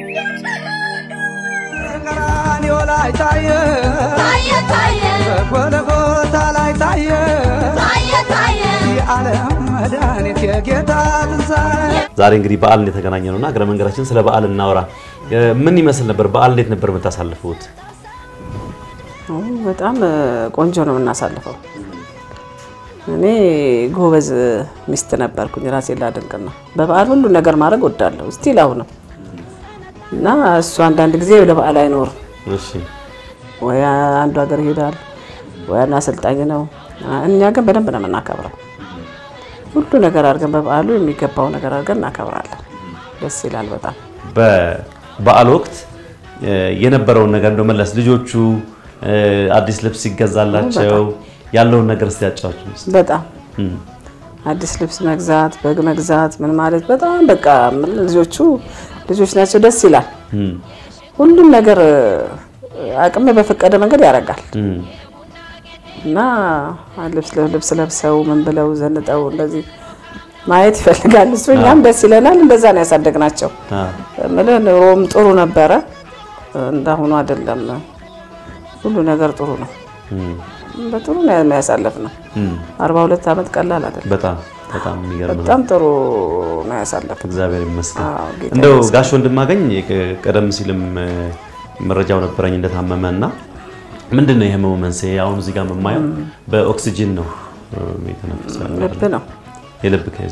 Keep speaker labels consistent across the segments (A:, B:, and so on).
A: ቀራንዮ ላይ ታየ
B: ታየ ታየ
A: በጎልጎታ ላይ ታየ
B: ታየ ታየ
A: የዓለም መድኃኒት የጌታ ትንሣኤ
C: ዛሬ እንግዲህ በዓል የተገናኘ ነውና እግረ መንገዳችን ስለ በዓል እናውራ። እ፣ ምን ይመስል ነበር በዓል? እንዴት ነበር የምታሳልፉት?
D: በጣም ቆንጆ ነው የምናሳልፈው። እኔ ጎበዝ ሚስት ነበርኩኝ። ራሴን ላደንቅ ነው። በበዓል ሁሉ ነገር ማድረግ ወዳለሁ ስቲል አሁንም እና እሱ አንዳንድ ጊዜ ወደ በዓል አይኖርም
C: እሺ
D: ወይ አንዱ ሀገር ይሄዳል ወይ አንዱ አሰልጣኝ ነው። እኛ ግን በደንብ ነው የምናከብረው። ሁሉ ነገር አድርገን በበዓሉ የሚገባው ነገር አድርገን እናከብራለን። ደስ ይላል በጣም
C: በበዓል ወቅት እ፣ የነበረውን ነገር እንደው መለስ ልጆቹ እ፣ አዲስ ልብስ ሲገዛላቸው ያለውን ነገር እስቲ ያጫውቹን እስቲ።
D: በጣም
C: እም፣
D: አዲስ ልብስ መግዛት፣ በግ መግዛት ምን ማለት በጣም በቃ ምን ልጆቹ ልጆች ናቸው። ደስ ይላል።
C: እም፣
D: ሁሉም ነገር አቅም በፈቀደ መንገድ ያደርጋል
C: እም፣
D: እና ልብስ ልብስ ለብሰው ምን ብለው ዘንጠው እንደዚህ ማየት ይፈልጋል እሱ። እኛም ደስ ይለናል። እንደዛ ነው ያሳደግናቸው።
C: አ፣
D: እምልህ ኑሮም ጥሩ ነበረ፣ እንዳሁኑ አይደለም። ሁሉ ነገር ጥሩ ነው።
C: እም፣
D: በጥሩ ነው የሚያሳልፍ ነው።
C: እም።
D: አርባ ሁለት ዓመት ቀላል አይደለም።
C: በጣም በጣም የሚገርም ነው።
D: በጣም ጥሩ ነው ያሳለፍ
C: እግዚአብሔር ይመስገን።
D: አዎ፣ ጌታ
C: እንደው
D: ይመስገን።
C: ጋሽ ወንድማገኝ ቅ- ቀደም ሲልም እ፣ መረጃው ነበረኝ እንደታመመ እና ምንድን ነው የህመሙ መንስኤ? አሁን እዚህ ጋር የማየው በኦክሲጂን ነው እ፣ የተነፈሰ ያለው።
D: ልብ ነው
C: የልብ ከዚ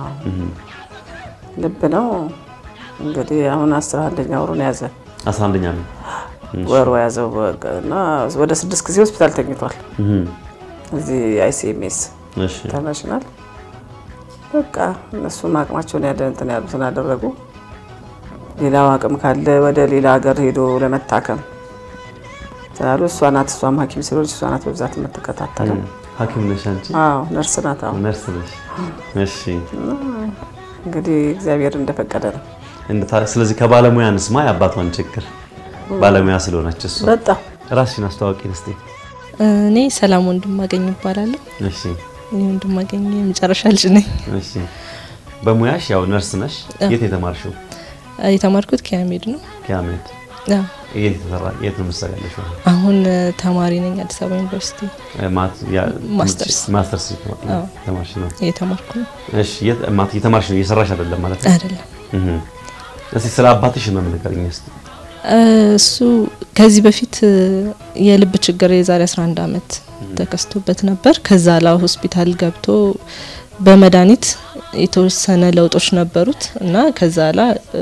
D: ልብ ነው እንግዲህ አሁን አስራ አንደኛ ወሩን ያዘ
C: 11ኛ ነው።
D: ወሩ ያዘው በቃ እና ወደ ስድስት ጊዜ ሆስፒታል ተኝቷል።
C: እም፣
D: እዚህ አይሲኤምኤስ
C: እሺ
D: ኢንተርናሽናል በቃ እነሱም አቅማቸውን ያደ እንትን ያሉትን አደረጉ። ሌላው አቅም ካለ ወደ ሌላ ሀገር ሄዶ ለመታከም ስላሉ እሷ ናት እሷም ሐኪም ስለሆነች እሷ ናት በብዛት የምትከታተለው።
C: ሐኪም ነሽ አንቺ?
D: አዎ ነርስ ናት። አሁን
C: ነርስ ነሽ? እሺ
D: እንግዲህ እግዚአብሔር እንደፈቀደ ነው።
C: እንደ- ስለዚህ ከባለሙያ እንስማ የአባቷን ችግር ባለሙያ ስለሆነች እሷ
D: በጣም
C: ራስሽን አስተዋወቂን እስቲ።
E: እኔ ሰላም ወንድማገኝ ይባላለሁ።
C: እሺ
E: እኔ ወንድማገኝ የመጨረሻ ልጅ ነኝ።
C: እሺ በሙያሽ ያው ነርስ ነሽ። የት የተማርሽው?
E: የተማርኩት ኪያሜድ ነው።
C: ከአሜድ
E: አዎ፣
C: የት የተሰራ የት ነው የምትሰሪያለሽ?
E: አሁን ተማሪ ነኝ አዲስ አበባ ዩኒቨርሲቲ ማስተርስ።
C: ማስተርስ
E: አዎ።
C: ተማርሽ ነው።
E: እየተማርኩ ነው።
C: እሺ የት ማት እየተማርሽ ነው እየሰራሽ አይደለም ማለት ነው?
E: አይደለም
C: እህ እስቲ ስለ አባትሽ ህመም ንገሪኝ እስቲ።
E: እሱ ከዚህ በፊት የልብ ችግር የዛሬ 11 ዓመት ተከስቶበት ነበር። ከዛ ላ ሆስፒታል ገብቶ በመድኃኒት የተወሰነ ለውጦች ነበሩት እና ከዛ ላ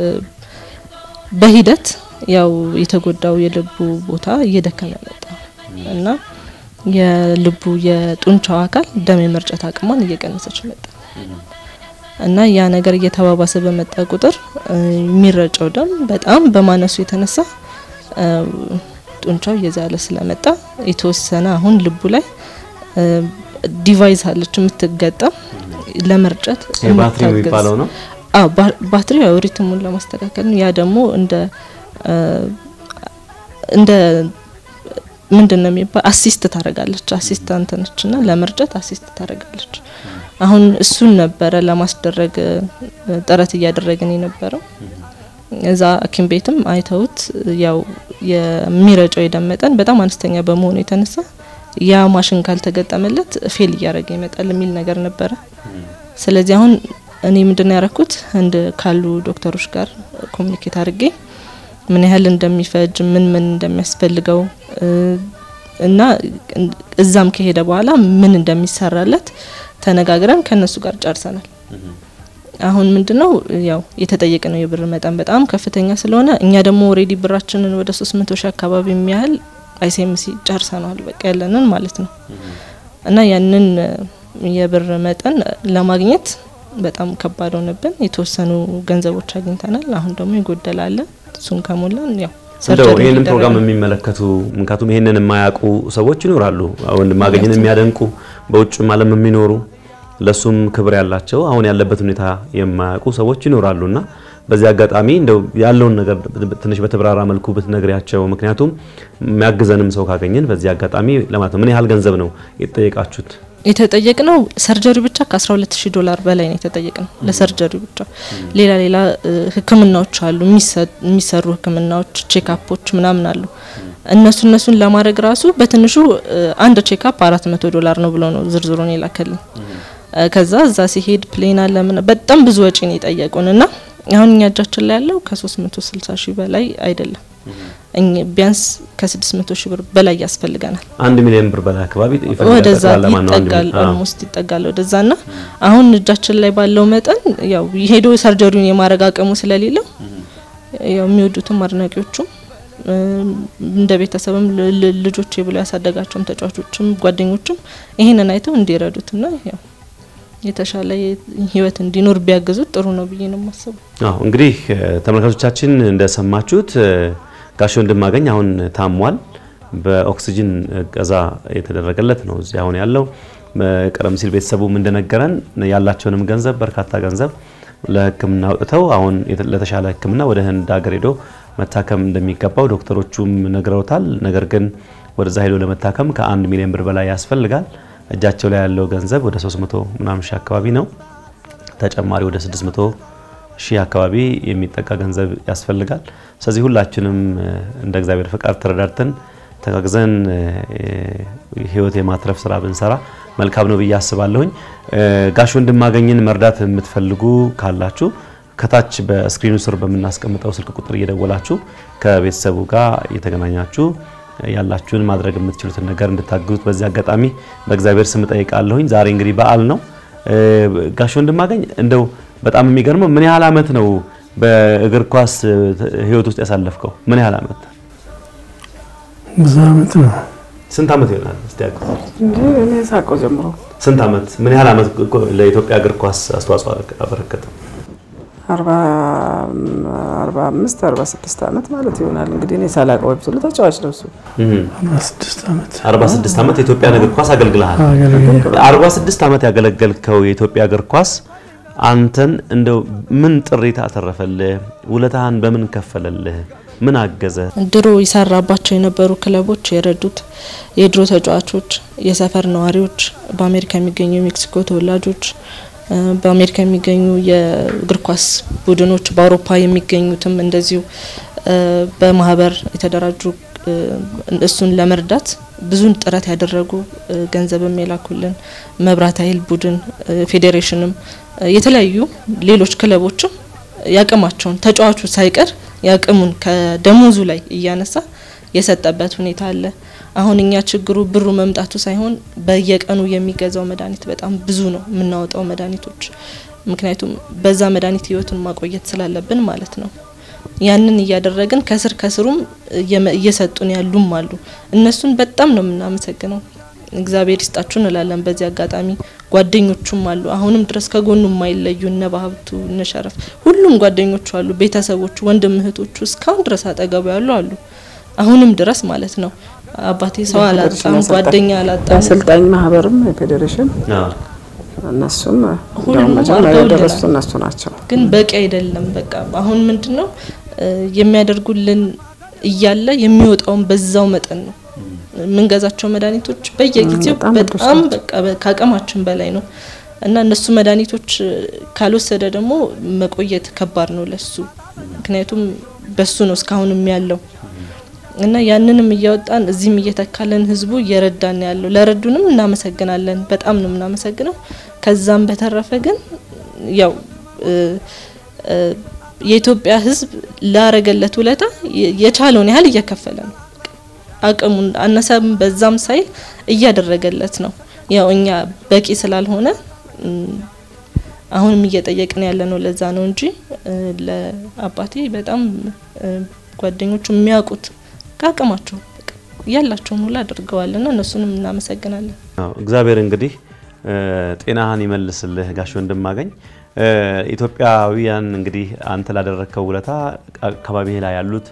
E: በሂደት ያው የተጎዳው የልቡ ቦታ እየደከመ መጣ እና የልቡ የጡንቻው አካል ደም የመርጨት አቅሟን እየቀነሰች መጣ እና ያ ነገር እየተባባሰ በመጣ ቁጥር እ፣ የሚረጨው ደም በጣም በማነሱ የተነሳ እ፣ ጡንቻው እየዛለ ስለመጣ የተወሰነ አሁን ልቡ ላይ እ፣ ዲቫይስ አለች የምትገጠም ለመርጨት
C: ይሄ ባትሪ
E: የምታግዝ።
C: የሚባለው ነው።
E: አዎ ባ- ባትሪ ያው ሪትሙን ለማስተካከል ነው። ያ ደግሞ እንደ እ፣ እንደ ምንድን ነው የሚባል አሲስት ታደርጋለች። አሲስታንት ነች እና ለመርጨት አሲስት ታደርጋለች። አሁን እሱን ነበረ ለማስደረግ እ፣ ጥረት እያደረግን የነበረው። እዛ ሐኪም ቤትም አይተውት ያው የሚረጨው የደም መጠን በጣም አነስተኛ በመሆኑ የተነሳ ያ ማሽን ካልተገጠመለት ፌል እያደረገ ይመጣል የሚል ነገር ነበረ። ስለዚህ አሁን እኔ ምንድን ነው ያረኩት ህንድ ካሉ ዶክተሮች ጋር ኮሚኒኬት አድርጌ ምን ያህል እንደሚፈጅ ምን ምን እንደሚያስፈልገው እ፣ እና እዛም ከሄደ በኋላ ምን እንደሚሰራለት ተነጋግረን ከነሱ ጋር ጨርሰናል። አሁን ምንድነው ያው የተጠየቀ ነው የብር መጠን በጣም ከፍተኛ ስለሆነ እኛ ደግሞ ኦሬዲ ብራችንን ወደ 300 ሺህ አካባቢ የሚያህል አይሲኤምሲ ጨርሰናል በቃ ያለንን ማለት ነው። እና ያንን እ፣ የብር መጠን ለማግኘት በጣም ከባድ ሆነብን። የተወሰኑ ገንዘቦች አግኝተናል። አሁን ደግሞ ይጎደላል። እሱን ከሞላን ያው
C: እንደው
E: ሰርጀሪ
C: ይህንን
E: ይደረጋል።
C: ፕሮግራም የሚመለከቱ ምክንያቱም ይህንን የማያውቁ ሰዎች ይኖራሉ። ወንድማገኝን የሚያደንቁ በውጭም ዓለም የሚኖሩ ለሱም ክብር ያላቸው አሁን ያለበት ሁኔታ የማያውቁ ሰዎች ይኖራሉና በዚህ አጋጣሚ እንደው ያለውን ነገር ትንሽ በተብራራ መልኩ ብትነግሪያቸው። ምክንያቱም የሚያግዘንም ሰው ካገኘን በዚህ አጋጣሚ ለማለት ነው። ምን ያህል ገንዘብ ነው የተጠየቃችሁት?
E: የተጠየቅነው ሰርጀሪ ብቻ ከ12000 ዶላር በላይ ነው የተጠየቅነው ለሰርጀሪ ብቻ። ሌላ ሌላ እ፣ ህክምናዎች አሉ የሚሰ- የሚሰሩ ህክምናዎች፣ ቼክአፖች ምናምን አሉ። እነሱ እነሱን ለማድረግ ራሱ በትንሹ እ፣ አንድ ቼክአፕ 400 ዶላር ነው ብሎ ነው ዝርዝሩን የላከልን። እ፣ ከዛ እዛ ሲሄድ ፕሌን አለ ምን በጣም ብዙ ወጪ ነው የጠየቁን እና አሁን እኛ እጃችን ላይ ያለው ከ360 ሺህ በላይ አይደለም። እኛ ቢያንስ ከ600 ሺህ ብር በላይ ያስፈልገናል።
C: አንድ ሚሊዮን ብር በላይ አካባቢ ይፈልጋል።
E: ወደዛ
C: ጠቅላላ ማነው አንድ
E: ይጠጋል
C: ሚሊዮን? አዎ።
E: ኦልሞስት ይጠጋል ወደዛ ና አሁን እጃችን ላይ ባለው መጠን ያው ሄዶ ሰርጀሪውን የማድረግ አቅሙ ስለሌለው ያው የሚወዱትም አድናቂዎቹም እም፣ እንደ ቤተሰብም ል- ል- ልጆቼ ብሎ ያሳደጋቸውም ተጫዋቾችም ጓደኞችም ይሄንን አይተው እንዲረዱት ና ያው የተሻለ የ- ህይወት እንዲኖር ቢያግዙት ጥሩ ነው ብዬ ነው የማስበው።
C: አዎ እንግዲህ እ፣ ተመልካቾቻችን እንደሰማችሁት እ፣ ጋሽ ወንድማገኝ አሁን ታሟል። በኦክሲጅን እገዛ የተደረገለት ነው እዚህ አሁን ያለው። እ፣ ቀደም ሲል ቤተሰቡም እንደነገረን ያላቸውንም ገንዘብ በርካታ ገንዘብ ለሕክምና አውጥተው አሁን የተ- ለተሻለ ሕክምና ወደ ህንድ ሀገር ሄዶ መታከም እንደሚገባው ዶክተሮቹም ነግረውታል። ነገር ግን ወደዛ ሄዶ ለመታከም ከአንድ ሚሊዮን ብር በላይ ያስፈልጋል። እጃቸው ላይ ያለው ገንዘብ ወደ 300 ምናምን ሺህ አካባቢ ነው። ተጨማሪ ወደ 600 ሺህ አካባቢ የሚጠጋ ገንዘብ ያስፈልጋል። ስለዚህ ሁላችንም እ፣ እንደ እግዚአብሔር ፈቃድ ተረዳድተን ተጋግዘን እ፣ ህይወት የማትረፍ ስራ ብንሰራ መልካም ነው ብዬ አስባለሁኝ። እ፣ ጋሽ ወንድማገኝን መርዳት የምትፈልጉ ካላችሁ ከታች በስክሪኑ ስር በምናስቀምጠው ስልክ ቁጥር እየደወላችሁ ከቤተሰቡ ጋር እየተገናኛችሁ ያላችሁን ማድረግ የምትችሉትን ነገር እንድታግዙት በዚህ አጋጣሚ በእግዚአብሔር ስም ጠይቃለሁኝ። ዛሬ እንግዲህ በዓል ነው። እ፣ ጋሽ ወንድማገኝ እንደው በጣም የሚገርመው ምን ያህል አመት ነው በእግር ኳስ እ፣ ህይወት ውስጥ ያሳለፍከው? ምን ያህል አመት?
F: ብዙ አመት ነው።
C: ስንት አመት ይሆናል? እስቲ ያግዝ።
D: እንጂ እኔ ሳቀው ጀምሮ
C: ስንት አመት? ምን ያህል አመት እኮ ለኢትዮጵያ እግር ኳስ አስተዋጽኦ አበረከተ?
D: አርባ አርባ አምስት አርባ ስድስት አመት ማለት ይሆናል እንግዲህ እኔ ሳላቀው ወይ ብትሉ ተጫዋች ነው እሱ።
F: አርባ ስድስት አመት
C: 46 አመት የኢትዮጵያ እግር ኳስ አገልግለሃል።
F: አገልግሎት
C: 46 አመት ያገለገልከው የኢትዮጵያ እግር ኳስ አንተን እንደው ምን ጥሪት አተረፈልህ? ውለታህን በምን ከፈለልህ? ምን አገዘ?
E: ድሮ ይሰራባቸው የነበሩ ክለቦች የረዱት የድሮ ተጫዋቾች፣ የሰፈር ነዋሪዎች፣ በአሜሪካ የሚገኙ የሜክሲኮ ተወላጆች፣ እ፣ በአሜሪካ የሚገኙ የእግር ኳስ ቡድኖች፣ በአውሮፓ የሚገኙትም እንደዚሁ እ፣ በማህበር የተደራጁ እ፣ እሱን ለመርዳት ብዙን ጥረት ያደረጉ እ፣ ገንዘብም የላኩልን መብራት ኃይል ቡድን እ፣ ፌዴሬሽንም እ፣ የተለያዩ ሌሎች ክለቦችም ያቅማቸውን ተጫዋቹ ሳይቀር ያቅሙን ከደሞዙ ላይ እያነሳ የሰጠበት ሁኔታ አለ። አሁን እኛ ችግሩ ብሩ መምጣቱ ሳይሆን በየቀኑ የሚገዛው መድኃኒት በጣም ብዙ ነው የምናወጣው መድኃኒቶች። ምክንያቱም በዛ መድኃኒት ህይወቱን ማቆየት ስላለብን ማለት ነው። ያንን እያደረግን ከስር ከስሩም እየመ- እየሰጡን ያሉም አሉ። እነሱን በጣም ነው የምናመሰግነው። እግዚአብሔር ይስጣችሁ እንላለን። በዚህ አጋጣሚ ጓደኞቹም አሉ አሁንም ድረስ ከጎኑ የማይለዩ እነ ባሀብቱ እነ ሸረፍ ሁሉም ጓደኞቹ አሉ፣ ቤተሰቦቹ፣ ወንድም እህቶቹ እስካሁን ድረስ አጠገቡ ያሉ አሉ። አሁንም ድረስ ማለት ነው። አባቴ ሰው አላጣም፣ ጓደኛ አላጣም።
D: የአሰልጣኝ ማህበርም የፌዴሬሽን
C: አዎ።
D: እነሱም
E: ሁሉም
D: እንደውም መጀመሪያ
E: አድርገውልናል።
D: የደረሱት እነሱ ናቸው።
E: ግን በቂ አይደለም። በቃ አሁን ምንድነው እ፣ የሚያደርጉልን እያለ የሚወጣውን በዛው መጠን ነው። የምንገዛቸው መድኃኒቶች በየጊዜው
D: በጣም ውዶች
E: በጣም
D: ናቸው።
E: በቃ በ- ከአቅማችን በላይ ነው እና እነሱ መድኃኒቶች እ፣ ካልወሰደ ደግሞ መቆየት ከባድ ነው ለሱ። ምክንያቱም በሱ ነው እስካሁንም ያለው እና ያንንም እያወጣን እዚህም እየተካለን ህዝቡ እየረዳን ያለው ለረዱንም እናመሰግናለን። በጣም ነው የምናመሰግነው። ከዛም በተረፈ ግን ያው እ፣ እ፣ የኢትዮጵያ ህዝብ ላረገለት ውለታ የ- የቻለውን ያህል እየከፈለ ነው። አቅሙን አነሰም በዛም ሳይል እያደረገለት ነው። ያው እኛ በቂ ስላልሆነ እም፣ አሁንም እየጠየቅን ያለ ነው። ለዛ ነው እንጂ እ፣ ለአባቴ በጣም እ፣ ጓደኞቹ የሚያውቁት ከአቅማቸው በቃ ያላቸውን ሁሉ አድርገዋልና እነሱንም እናመሰግናለን።
C: አዎ፣ እግዚአብሔር እንግዲህ እ፣ ጤናህን ይመልስልህ ጋሽ ወንድማገኝ። እ፣ ኢትዮጵያውያን እንግዲህ አንተ ላደረግከው ውለታ አካባቢ ላይ ያሉት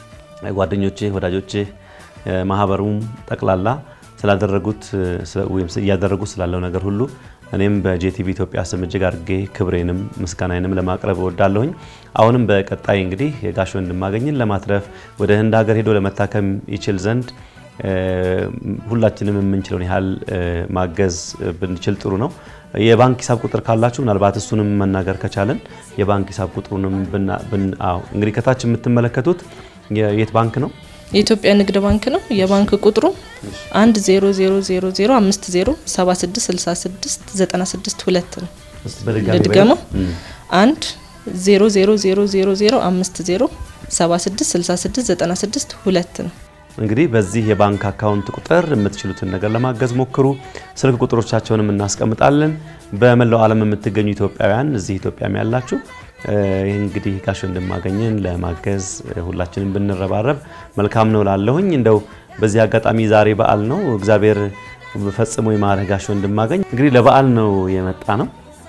C: ጓደኞችህ፣ ወዳጆችህ፣ እ፣ ማህበሩም ጠቅላላ ስላደረጉት እ፣ ስለ- ወይም ስ- እያደረጉት ስላለው ነገር ሁሉ እኔም በጄቲቪ ኢትዮጵያ ስም እጅግ አድርጌ ክብሬንም ምስጋናዬንም ለማቅረብ እወዳለሁኝ። አሁንም በቀጣይ እንግዲህ የጋሽ ወንድማገኝን ለማትረፍ ወደ ህንድ ሀገር ሄዶ ለመታከም ይችል ዘንድ ሁላችንም የምንችለውን ያህል ማገዝ ብንችል ጥሩ ነው። የባንክ ሂሳብ ቁጥር ካላችሁ ምናልባት እሱንም መናገር ከቻለን የባንክ ሂሳብ ቁጥሩንም እንግዲህ ከታች የምትመለከቱት የት ባንክ ነው?
E: የኢትዮጵያ ንግድ ባንክ ነው። የባንክ ቁጥሩ አንድ ዜሮ ዜሮ ዜሮ ዜሮ አምስት ዜሮ ሰባ ስድስት ስልሳ ስድስት ዘጠና ስድስት ሁለት ነው። ልድገመው አንድ ዜሮ ዜሮ ዜሮ ዜሮ ዜሮ አምስት ዜሮ ሰባ ስድስት ስልሳ ስድስት ዘጠና ስድስት ሁለት ነው።
C: እንግዲህ በዚህ የባንክ አካውንት ቁጥር የምትችሉትን ነገር ለማገዝ ሞክሩ። ስልክ ቁጥሮቻቸውንም እናስቀምጣለን። በመላው ዓለም የምትገኙ ኢትዮጵያውያን እዚህ ኢትዮጵያም ያላችሁ ይህ እንግዲህ ጋሽ ወንድማገኝን ለማገዝ ሁላችንም ብንረባረብ መልካም ነው ላለሁኝ። እንደው በዚህ አጋጣሚ ዛሬ በዓል ነው። እግዚአብሔር ፈጽሞ የማረህ ጋሽ ወንድማገኝ እንግዲህ ለበዓል ነው የመጣ ነው።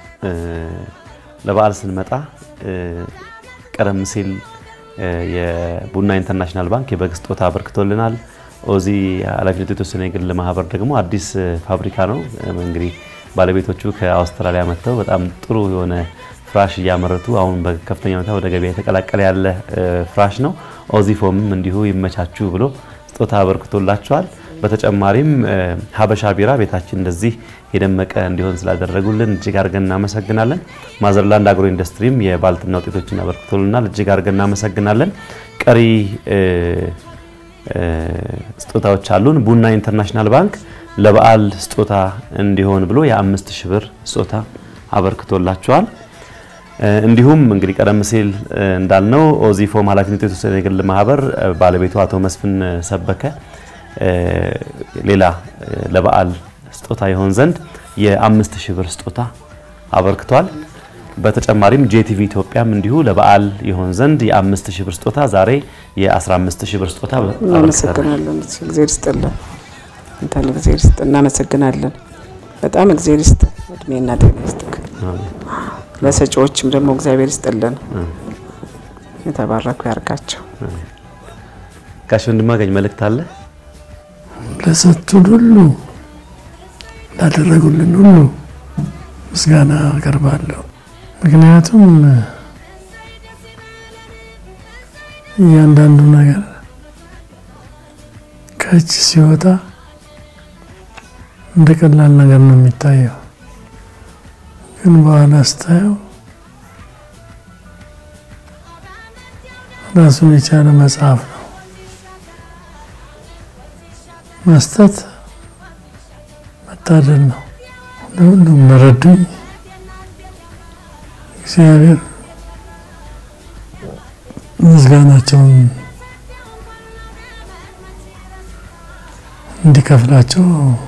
C: ለበዓል ስንመጣ ቀደም ሲል የቡና ኢንተርናሽናል ባንክ የበግ ስጦታ አበርክቶልናል። ኦዚ ኃላፊነቱ የተወሰነ የግል ማህበር ደግሞ አዲስ ፋብሪካ ነው። እንግዲህ ባለቤቶቹ ከአውስትራሊያ መጥተው በጣም ጥሩ የሆነ ፍራሽ እያመረቱ አሁን በከፍተኛ ሁኔታ ወደ ገበያ የተቀላቀለ ያለ ፍራሽ ነው። ኦዚ ፎምም እንዲሁ ይመቻችሁ ብሎ ስጦታ አበርክቶላቸዋል። በተጨማሪም ሀበሻ ቢራ ቤታችን እንደዚህ የደመቀ እንዲሆን ስላደረጉልን እጅግ አድርገን እናመሰግናለን። ማዘርላንድ አግሮ ኢንዱስትሪም የባልትና ውጤቶችን አበርክቶልናል። እጅግ አድርገን እናመሰግናለን። ቀሪ ስጦታዎች አሉን። ቡና ኢንተርናሽናል ባንክ ለበዓል ስጦታ እንዲሆን ብሎ የአምስት ሺህ ብር ስጦታ አበርክቶላቸዋል። እንዲሁም እንግዲህ ቀደም ሲል እንዳልነው ኦዚፎም ኃላፊነቱ የተወሰነ የግል ማህበር ባለቤቱ አቶ መስፍን ሰበከ ሌላ ለበዓል ስጦታ ይሆን ዘንድ የአምስት ሺህ ብር ስጦታ አበርክቷል። በተጨማሪም ጄቲቪ ኢትዮጵያም እንዲሁ ለበዓል ይሆን ዘንድ የአምስት ሺህ ብር ስጦታ ዛሬ የአስራ አምስት ሺህ ብር ስጦታ
D: እናመሰግናለን። እግዜር ይስጥልን። እንትን እግዜር ይስጥ። እናመሰግናለን። በጣም እግዜር ይስጥ። እድሜና ጤና ይስጥክ። ለሰጪዎችም ደግሞ እግዚአብሔር ይስጥልን። የተባረኩ ያርጋቸው።
C: ጋሽ ወንድማገኝ መልእክት አለ?
F: ለሰጡን ሁሉ ላደረጉልን ሁሉ ምስጋና አቀርባለሁ። ምክንያቱም እያንዳንዱ ነገር ከእጅ ሲወጣ እንደ ቀላል ነገር ነው የሚታየው፣ ግን በኋላ ስታየው ራሱን የቻለ መጽሐፍ ነው። መስጠት መታደል ነው። ለሁሉም ለረዱኝ እግዚአብሔር ምስጋናቸውን እንዲከፍላቸው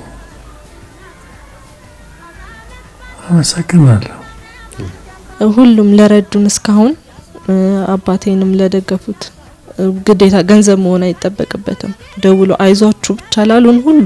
F: አመሰግናለሁ።
E: ሁሉም ለረዱን እስካሁን አባቴንም ለደገፉት ግዴታ ገንዘብ መሆን አይጠበቅበትም። ደውሎ አይዟችሁ ብቻ ላሉን ሁሉ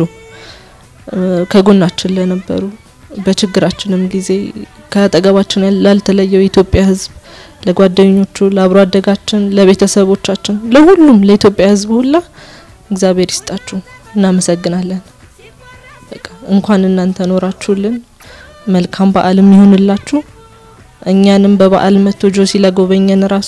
E: ከጎናችን ለነበሩ በችግራችንም ጊዜ ከአጠገባችን ላልተለየው የኢትዮጵያ ሕዝብ ለጓደኞቹ፣ ለአብሮ አደጋችን፣ ለቤተሰቦቻችን፣ ለሁሉም ለኢትዮጵያ ሕዝብ ሁላ እግዚአብሔር ይስጣችሁ። እናመሰግናለን። በቃ እንኳን እናንተ ኖራችሁልን። መልካም በዓልም ይሁንላችሁ። እኛንም በበዓል መጥቶ ጆሲ ለጎበኘን ራሱ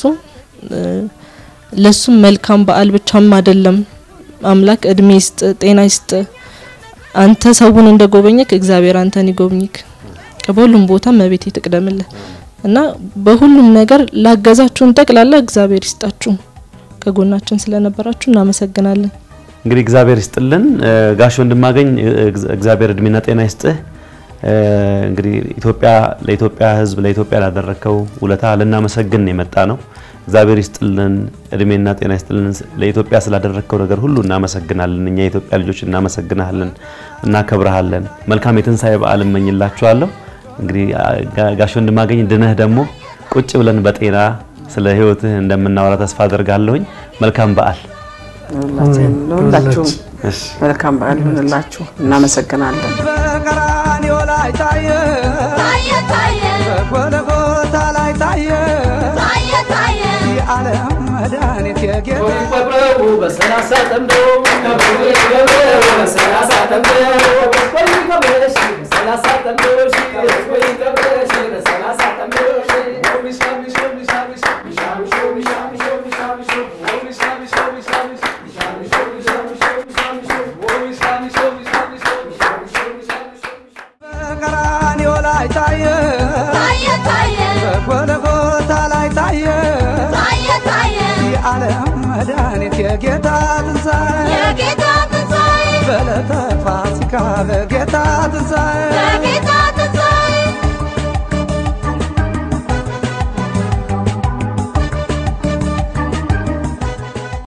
E: ለሱም መልካም በዓል ብቻም አይደለም። አምላክ እድሜ ይስጥ፣ ጤና ይስጥ። አንተ ሰውን እንደ ጎበኘክ እግዚአብሔር አንተን ይጎብኝክ። በሁሉም ቦታ መቤት ትቅደምልህ እና በሁሉም ነገር ላገዛችሁን ጠቅላላ እግዚአብሔር ይስጣችሁ። ከጎናችን ስለነበራችሁ እናመሰግናለን።
C: እንግዲህ እግዚአብሔር ይስጥልን። ጋሽ ወንድማገኝ እግዚአብሔር እድሜና ጤና ይስጥህ። እንግዲህ ኢትዮጵያ ለኢትዮጵያ ሕዝብ ለኢትዮጵያ ላደረከው ውለታ ልናመሰግን የመጣ ነው። እግዚአብሔር ይስጥልን፣ እድሜና ጤና ይስጥልን። ለኢትዮጵያ ስላደረከው ነገር ሁሉ እናመሰግናለን። እኛ የኢትዮጵያ ልጆች እናመሰግናለን፣ እናከብረሃለን። መልካም የትንሣኤ በዓል እመኝላችኋለሁ። እንግዲህ ጋሽ ወንድማገኝ ድነህ ደግሞ ቁጭ ብለን በጤና ስለ ህይወትህ እንደምናወራ ተስፋ አደርጋለሁኝ። መልካም በዓል
D: ለሁላችሁም መልካም በዓል ይሁንላችሁ። እናመሰግናለን።
A: በቀራንዮ ላይ ታየ
B: ታየ ታየ
A: በጎልጎታ ላይ ታየ
B: ታየ ታየ
A: የዓለም መድኃኒት የጌታ
G: ከብረው በሰላሳ ጠምደው ከብረው ከብረው በሰላሳ ጠምደው ወይ ከብረሽ በሰላሳ ጠምደው ወይ ከብረሽ በሰላሳ ጠምደው ሚሻ ሚሻ ሚሻ ሚሻ ሚሻ ሚሻ ሚሻ ሚሻ ሚሻ ሚሻ ሚሻ ሚሻ ሚሻ ሚሻ ሚሻ ሚሻ ሚሻ ሚሻ ሚሻ
A: መድኃኒት የጌታ ትንሣኤ
B: የጌታ ትንሣኤ
A: በዕለተ ፋሲካ በጌታ ትንሣኤ